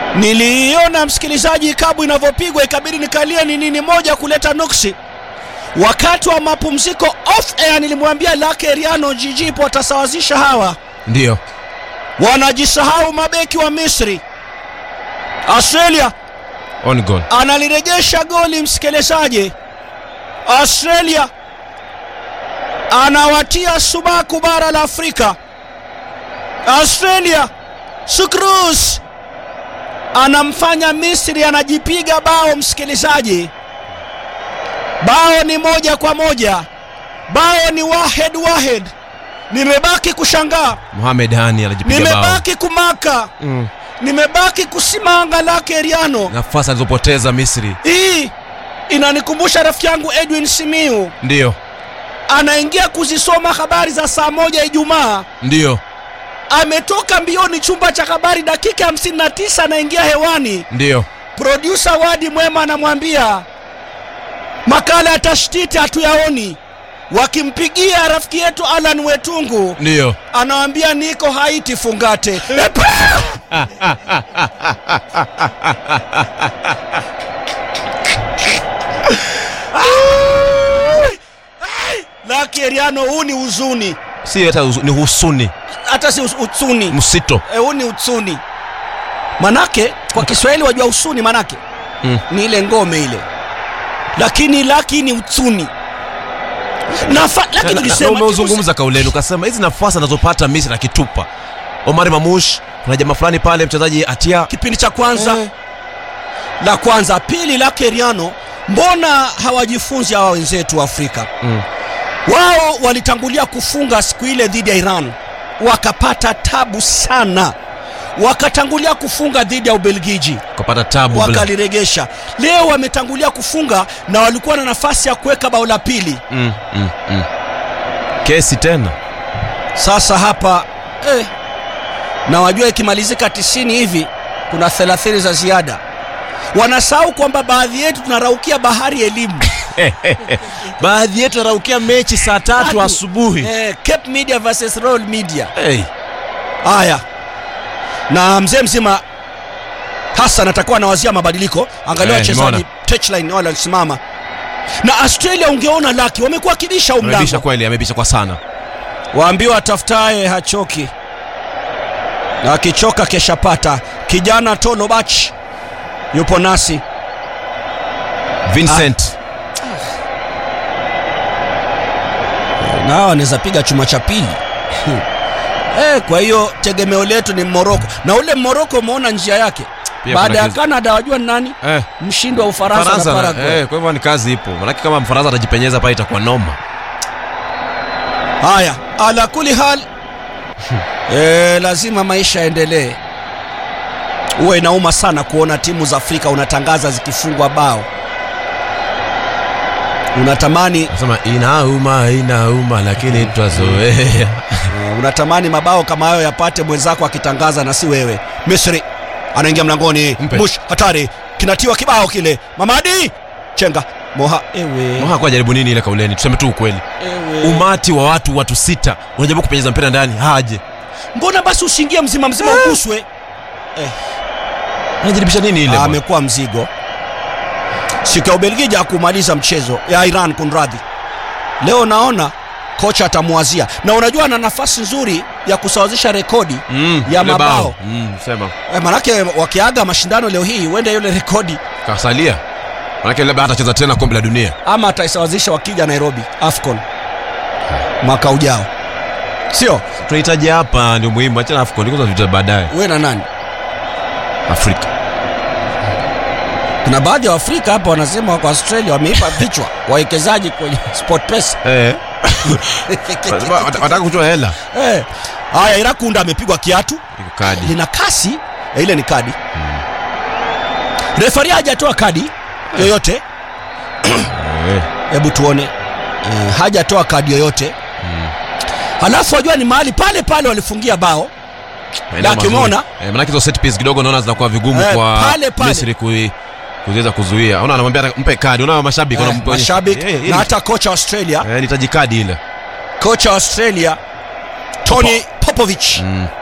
Niliona msikilizaji, kabu inavyopigwa ikabidi nikalie ni nini moja kuleta nuksi. Wakati wa mapumziko off air nilimwambia Lake Riano Jijipo watasawazisha hawa, Ndio. wanajisahau mabeki wa Misri. Australia On goal. analirejesha goli msikilizaji. Australia anawatia sumaku bara la Afrika. Australia Sukrus anamfanya Misri anajipiga bao msikilizaji. Bao ni moja kwa moja, bao ni wahed wahed. Nimebaki kushangaa, Mohamed Hani anajipiga bao. nimebaki kumaka, Mm. nimebaki kusimanga Lake Riano. Nafasi alizopoteza Misri. Hii inanikumbusha rafiki yangu Edwin Simiu Ndio. anaingia kuzisoma habari za saa moja Ijumaa, Ndio. ametoka mbioni chumba cha habari, dakika 59 anaingia hewani. Ndio. Produsa Wadi Mwema anamwambia makala ya tashtiti hatuyaoni. Wakimpigia rafiki yetu Alan Wetungu, Ndio. anawambia niko Haiti fungate. Epa! Laki Eriano, huu ni huzuni, Si hata uzu- ni husuni. hata si us- utsuni, Msito. Eh, huu ni utsuni. Manake kwa Kiswahili wajua usuni manake Mm. ni ile ngome ile, lakini laki ni utsuni Nafa, lakini Na- na- na tulisema umeuzungumza kauleni ukasema hizi nafasi anazopata Misri akitupa Omar Mamush, kuna jamaa fulani pale mchezaji Atia kipindi cha kwanza Eh. la kwanza, pili lake Riano, mbona hawajifunzi hawa wenzetu wa Afrika? Mm. Wao walitangulia kufunga siku ile dhidi ya Iran, wakapata tabu sana, wakatangulia kufunga dhidi ya Ubelgiji kapata tabu bila. wakaliregesha. Leo wametangulia kufunga na walikuwa na nafasi ya kuweka bao la pili. Mm, mm, mm. Kesi tena Sasa hapa eh, na wajua ikimalizika tisini hivi kuna thelathini za ziada. Wanasahau kwamba baadhi yetu tunaraukia bahari ya elimu baadhi yetu araukia mechi saa tatu Tatu. asubuhi eh, Cape Media versus Royal Media. hey. Haya, na mzee mzima Hassan atakuwa anawazia mabadiliko. Angalia Eh, wachezaji nimeona. touchline wale walisimama na Australia, ungeona laki wamekuwa kibisha huu amebisha mlango, kweli amebisha kwa sana waambiwa atafutaye hachoki, na akichoka keshapata. Kijana Tolobach yupo nasi Vincent na hawa wanaweza piga chuma cha pili eh, kwa hiyo tegemeo letu ni Moroko, na ule Moroko umeona njia yake Pia baada kuna ya kiz- Canada, wajua ni nani eh, mshindi wa Ufaransa na Faransa na- Paraguay. eh, kwa hivyo ni kazi ipo manake kama Mfaransa atajipenyeza pale itakuwa noma Haya, ala kuli hal e, lazima maisha yaendelee. Huwa inauma sana kuona timu za Afrika unatangaza zikifungwa bao, unatamani nasema inauma inauma lakini twazoea uh, unatamani mabao kama hayo yapate mwenzako akitangaza na si wewe. Misri anaingia mlangoni, Mpe. mush hatari, kinatiwa kibao kile, Mamadi chenga moha, ewe, Moha kwa jaribu nini ile kauleni tuseme tu ukweli ewe. umati wa watu watu sita unajaribu kupenyeza mpira ndani haje Mbona basi usiingie mzima mzima uguswe? anajaribisha nini ile bwana? amekuwa mzigo. Siku ya Ubelgiji hakumaliza mchezo ya Iran, kunradhi. Leo naona kocha atamwazia, na unajua ana nafasi nzuri ya kusawazisha rekodi Mm, ya ile mabao. bao. Mm, sema eh, manake wakiaga mashindano leo hii huenda yule rekodi kasalia manake labda hatacheza tena kombe la dunia ama ataisawazisha wakija Nairobi AFCON mwaka ujao, sio tunahitaji hapa ndio muhimu achana AFCON kwanza vita baadaye we na nani? Afrika Kuna baadhi ya Waafrika hapa wanasema wako Australia wameipa vichwa wawekezaji kwenye SportPesa. eh Wat- wataka kutoa hela Eh, haya Irakunda amepigwa kiatu iko kadi lina kasi eh, ile ni kadi refari hajatoa kadi yoyote Eh, hebu tuone eh, hajatoa kadi yoyote halafu wajua ni mahali pale pale walifungia bao maeneo Laki, mazuri. umeona? eh, manake hizo set piece kidogo naona zinakuwa vigumu Eh, kwa pale, pale. Misri kui kuweza kuzuia unaona anamwambia hata mpe kadi unaona mashabiki eh, wanampa- mashabiki Eh, eh, na hata kocha wa Australia eh, nihitaji kadi ile kocha wa Australia Tony Popovich mm.